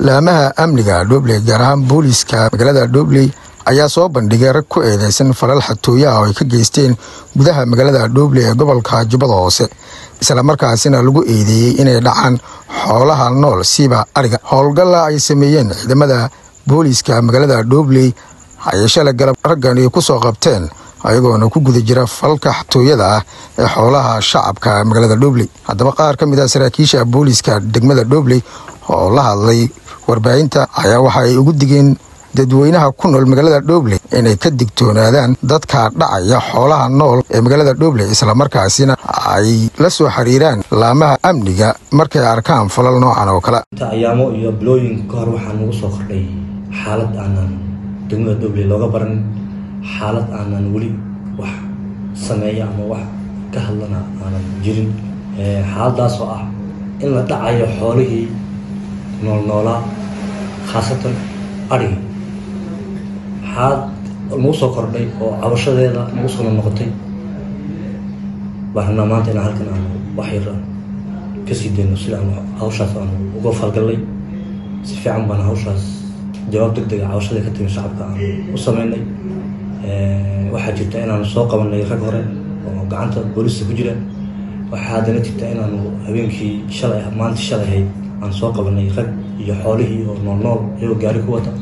laamaha amniga dhobley gaar ahaan booliiska magaalada dhobley ayaa soo bandhigay rag ku eedeysan falal xatooyaha oo ay ka geysteen gudaha magaalada dhobley ee gobolka jubbada hoose islamarkaasina lagu eedeeyey inay dhacaan xoolaha nool siiba ariga howlgalla ay sameeyeen ciidamada booliiska magaalada dhobley ayay shalay galab raggani ku soo qabteen ayagoona ku guda jira falka xatooyada ah ee xoolaha shacabka magaalada dhobley haddaba qaar ka mid ah saraakiisha booliiska degmada dhobley oo la hadlay warbaahinta ayaa waxa ay ugu digeen dadweynaha ku nool magaalada dhobley inay ka digtoonaadaan dadka dhacaya xoolaha nool ee magaalada dhobley islamarkaasina ay la soo xiriiraan laamaha amniga markay arkaan falal noocan oo kale ayaamo iyo bilooyin ka hor waxaa nagu soo kordhay xaalad aanan degmada dhobley looga baran xaalad aanan weli wax sameeya ama wax ka hadlana aanan jirin xaaladaas oo ah in la dhacayo xoolihii noolnoolaa khaasatan adhiga xaalad nagu soo kordhay oo cabashadeeda nagu soo noqotay baan rabnaa maanta inaan halkan aanu wax yar kasii dayno sida aanu hawshaas aanu uga falgallay si fiican baan hawshaas jawaab deg dega cabashada ka timi shacabka aanu u sameynay waxaa jirta inaanu soo qabanay rag hore oo gacanta booliska ku jira waxaa haddana jirta inaanu habeenkii shalay maanta shalay ahayd aan soo qabanay rag iyo xoolihii oo nool nool iyagoo gaari ku wata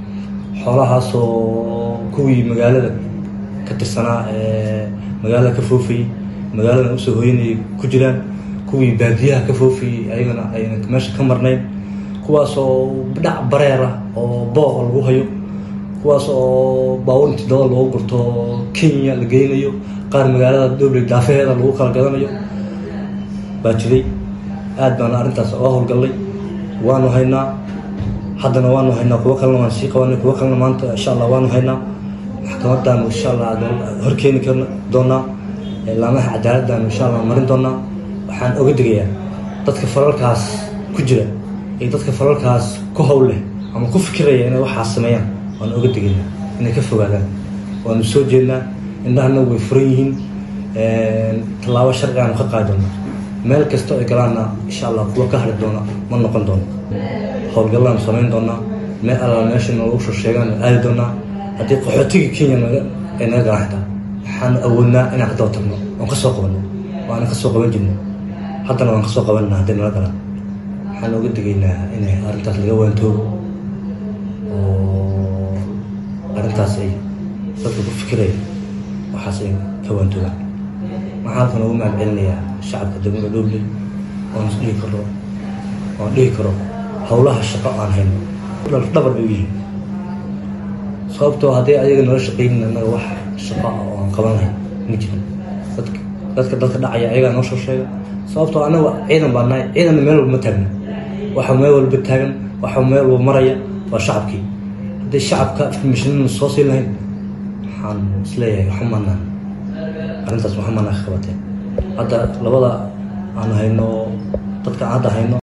xoolahaasoo kuwii magaalada ka tirsanaa ee magaalada ka foofayey magaaladana usoo hoyanayay ku jiraan kuwii baadiyaha ka foofayey ayagana ayna meesha ka marnayn kuwaas oo dhac bareer ah oo booqa lagu hayo kuwaas oo baabuur inti daba loogu gurto kenya la geynayo qaar magaalada dhobley daafaheeda lagu kala gadanayo baa jiray aad baana arrintaas oga howlgallay waanu haynaa haddana waanu haynaa kuwo kalena waan sii qabanay kuwo kalena maanta insha allah waanu haynaa maxkamadaanu insha allah horkeeni karna doonaa laamaha cadaaladdaanu insha allah marin doonaa waxaan oga digayaa dadka falalkaas ku jira iyo dadka falalkaas ku howl leh ama ku fikiraya inay waxaas sameeyaan waan oga digaynaa inay ka fogaadaan waanu soo jeednaa indhahana way furan yihiin tallaabo sharci aanu ka qaadi doonaa meel kasta ay galaanna insha allah kuwa ka hari doona ma noqon doono howlgallaanu samayn doonaa meel alla meesha noogu soo sheegaan aadi doonaa haddii qaxootigii kenya ay naga galaan xitaa waxaanu awoodnaa inaan ka daba tagno oon ka soo qabanno waana ka soo qaban jirno haddana waan ka soo qabanna hadday nala galaan waxaan oga digaynaa inay arrintaas laga waantoogo oo arrintaas ay dadka ku fikiraya waxaas ay ka waantoogaan waxaan halkan ugu mahad celinayaa shacabka degmada dhobley oon is dhihi karo oon dhihi karo howlaha shaqo aan hayno dhabar bay u yihiin sababtoo haddii ayaga nala shaqeynin annaga wax shaqo ah oo aan qaban lahayn ma jirin dadka dadka dadka dhacaya ayagaa noo soo sheega sababtoo annaga ciidan baa nahay ciidanna meel walba ma taagna waxa meel walba taagan waxa meel walba maraya waa shacabkii haddii shacabka informationana soo siin lahayn waxaan isleeyahay waxumanaan arrintaas waxumanaa ka qabateen hadda labada aan hayno dadka aan hadda hayno